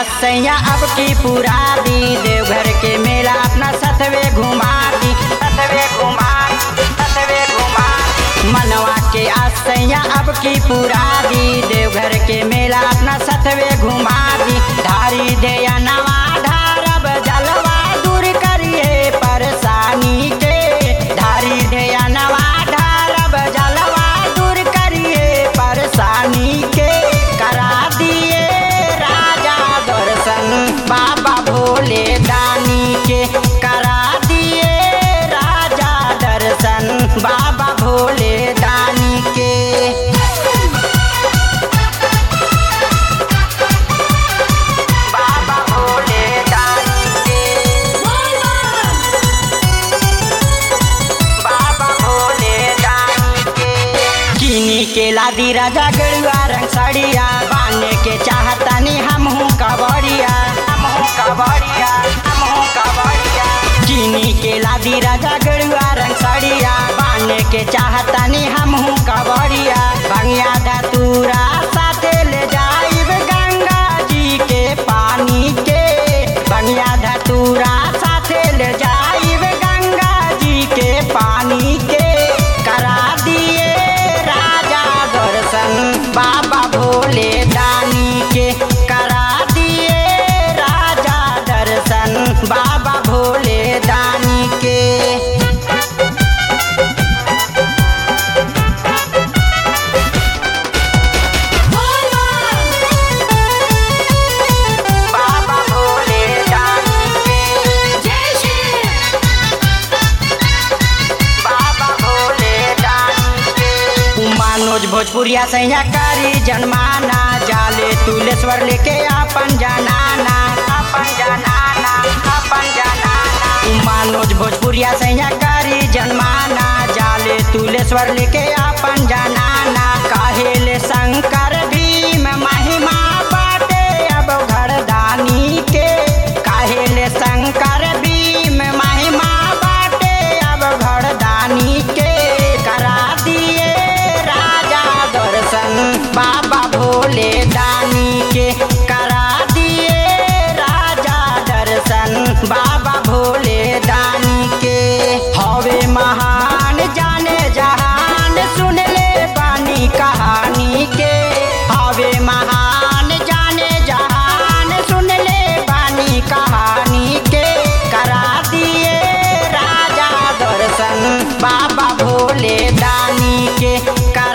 आसैया अब की पूरा दी देवघर के मेला अपना सतवे घुमा दी सतवे घुमा सतवे घुमा मनवा के आसैया अब की पूरा दी देवघर के मेला अपना सतवे घुमा दी धारी दे नवा ढारब जलवा दूर करिए परेशानी के धारी दे नवा ढारब जलवा दूर करिए परेशानी के करा दिए राजा दर्शन बाबा भोले दानी के करा दिए राजा दर्शन बाबा भोले दानी के बाबा भोले दानी के बाबा भोले दानी के किनी के लादी राजा गड़ुआ रंग साड़िया बाने के चाहतानी हमहू कबड़िया हमहू कबड़िया हमहू कबड़िया किनी के लादी राजा गड़ुआ रंग साड़िया बाने के चाहतानी हमहू कबड़िया भंगिया धतूरा साथे ले जाइब गंगा जी के पानी के बंगिया धतूरा साथे ले जाइब गंगा जी के पानी के करा दिए राजा दर्शन बाबा भोले दानी के करा दिए राजा दर्शन बाबा भोले दानी के बाबा भोले दानी के बाबा भोले दानी के मनोज भोजपुरिया सैया करी जनमाना जाले तुलेश्वर लेके अपन जनाना अपन जनाना अपन जनाना मनोज भोजपुरिया सैया करी जनमाना जाले तुलेश्वर लेके अपन जनाना काहेले शंकर भीम महिमा बाटे अब घरदानी के काहेले शंकर भीम महिमा बाटे अब घरदानी के करा दिए राजा दर्शन बाबा भोले दानी के करा दिए राजा दर्शन बाबा भोले दानी के हवे महान जाने जहान सुन ले बानी कहानी के हवे महान जाने जहान सुन ले बानी कहानी के करा दिए राजा दर्शन बाबा भोले दानी के